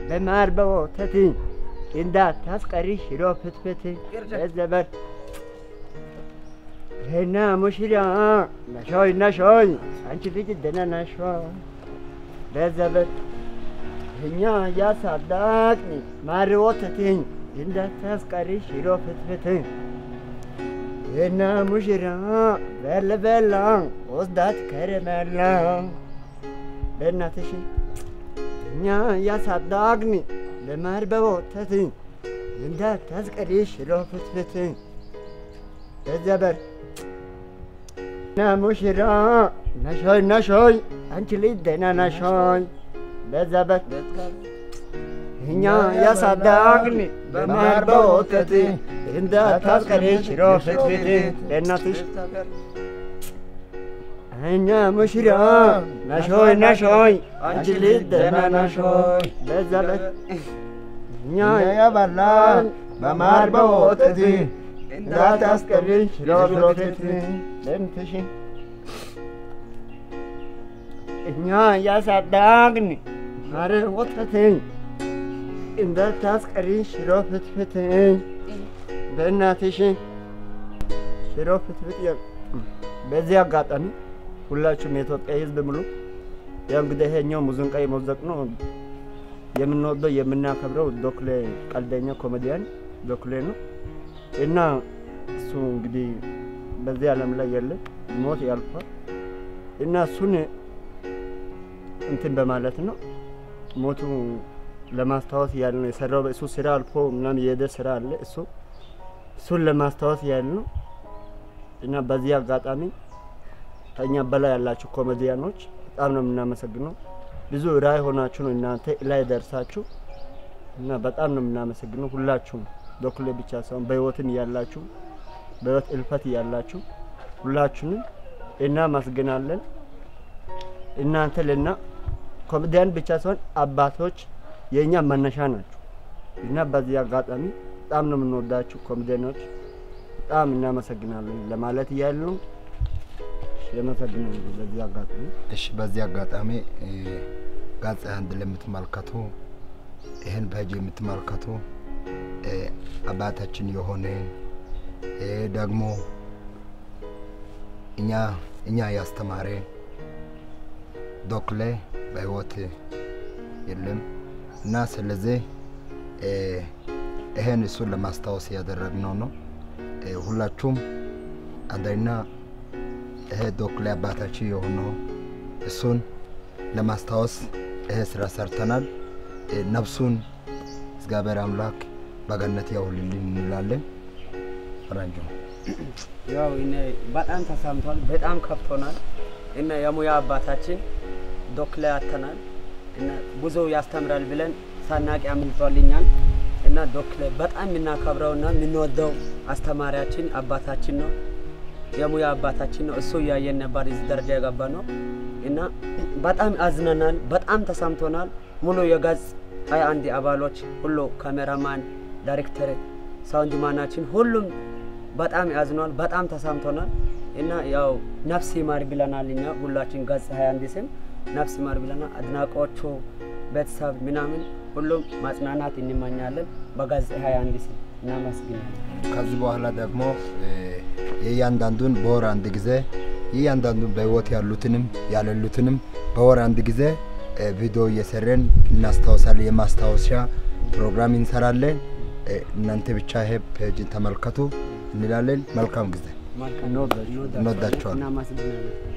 በማር በወተት እንዳታስቀሪ ሽሮ ፍትፍት በዘበር ይሄና ሙሽራ ነሾይ ነሾይ አንቺ ልጅ ደህና ነሽ ወይ? በዘበር እኛ ያሳዳቅኒ ማር ወተት እንዳታስቀሪ ሽሮ ፍትፍት ይሄና ሙሽራ በል በላ ወስዳት ከረመላ በእናትሽ እኛ ያሳዳግኒ ለማር በወተት እንዳታስቀሪ ሽሮ ፍትፍት በዘበር ና ሙሽራ ነሾይ ነሾይ አንቺ ልጅ ደህና ነሾይ በዘበር እኛ ያሳዳግኒ በማር በወተት እንዳታስቀሪ ሽሮ ፍትፍት በእናትሽ እኛ ሙሽራ ነሾይ ነሾይ አንቺ ልጅ ደህና ነሾይ በዘበት እኛ ያበላን በማር በወተት እንዳታስቀሪ ሽሮ ፍትፍት ለምትሽ እኛ ያሳዳግን ማር ወተት እንዳታስቀሪ ሽሮ ፍትፍት በእናትሽ ሽሮ ፍትፍት በዚህ አጋጣሚ ሁላችሁም የኢትዮጵያ ሕዝብ ሙሉ ያው እንግዲህ ይሄኛው ሙዚቃ የመዘቅ ነው የምንወደው የምናከብረው ዶክሌ ቀልደኛ ኮሜዲያን ዶክሌ ነው እና እሱ እንግዲህ በዚህ ዓለም ላይ የለ ሞት ያልፏል እና እሱን እንትን በማለት ነው ሞቱ ለማስታወስ ያህል ነው የሰራው። እሱ ስራ አልፎ ምናምን የሄደ ስራ አለ እሱ እሱን ለማስታወስ ያህል ነው እና በዚህ አጋጣሚ ከእኛ በላይ ያላችሁ ኮሜዲያኖች በጣም ነው የምናመሰግነው። ብዙ ራዕይ ሆናችሁ ነው እናንተ ላይ ደርሳችሁ እና በጣም ነው የምናመሰግነው ሁላችሁም፣ ዶክሌ ብቻ ሳይሆን በህይወትም ያላችሁ በህይወት እልፈት ያላችሁ ሁላችሁንም እናመሰግናለን። እናንተ ልና ኮሜዲያን ብቻ ሳይሆን አባቶች የእኛ መነሻ ናችሁ እና በዚህ አጋጣሚ በጣም ነው የምንወዳችሁ ኮሜዲያኖች፣ በጣም እናመሰግናለን ለማለት እያሉ ነው። የመሰግናለሁ በዚህ አጋጣሚ እሺ፣ በዚህ አጋጣሚ ጋዜጣ አንድ ለምትመለከቱ ይህን ፔጅ የምትመለከቱ አባታችን የሆነ ደግሞ እኛ እኛ ያስተማረ ዶክሌ በህይወት የለም እና ስለዚህ ይሄን እሱን ለማስታወስ ያደረግነው ነው። ሁላችሁም አንደኛ ይሄ ዶክሌ አባታችን የሆነው እሱን ለማስታወስ ይሄ ስራ ሰርተናል። ነፍሱን እግዚአብሔር አምላክ በገነት ያውልልን እንላለን። ፈረንጆ ያው እኔ በጣም ተሰምቷል፣ በጣም ከፍቶናል። እና የሙያ አባታችን ዶክሌ ያተናል እና ብዙ ያስተምራል ብለን ሳናቅ አምልጦልኛል። እና ዶክሌ በጣም የምናከብረውና የምንወደው አስተማሪያችን አባታችን ነው። የሙያ አባታችን ነው። እሱ እያየን ነበር እዚህ ደረጃ የገባ ነው እና በጣም አዝነናል። በጣም ተሰምቶናል። ሙሉ የገጽ ሀያ አንድ አባሎች ሁሉ ካሜራማን፣ ዳይሬክተር፣ ሳውንድ ማናችን ሁሉም በጣም ያዝኗል። በጣም ተሰምቶናል እና ያው ነፍስ ይማር ብለናል። እኛ ሁላችን ገጽ ሀያ አንድ ስም ነፍስ ይማር ብለናል። አድናቆቹ ቤተሰብ ምናምን ሁሉም ማጽናናት እንመኛለን። በገጽ ሀያ አንድ ስም እናመስግናለን። ከዚህ በኋላ ደግሞ የእያንዳንዱን በወር አንድ ጊዜ የእያንዳንዱን በህይወት ያሉትንም ያሌሉትንም በወር አንድ ጊዜ ቪዲዮ እየሰረን እናስታውሳለን። የማስታወሻ ፕሮግራም እንሰራለን። እናንተ ብቻ ይሄ ፔጅን ተመልከቱ እንላለን። መልካም ጊዜ። እንወዳችኋለን። እናመሰግናለን።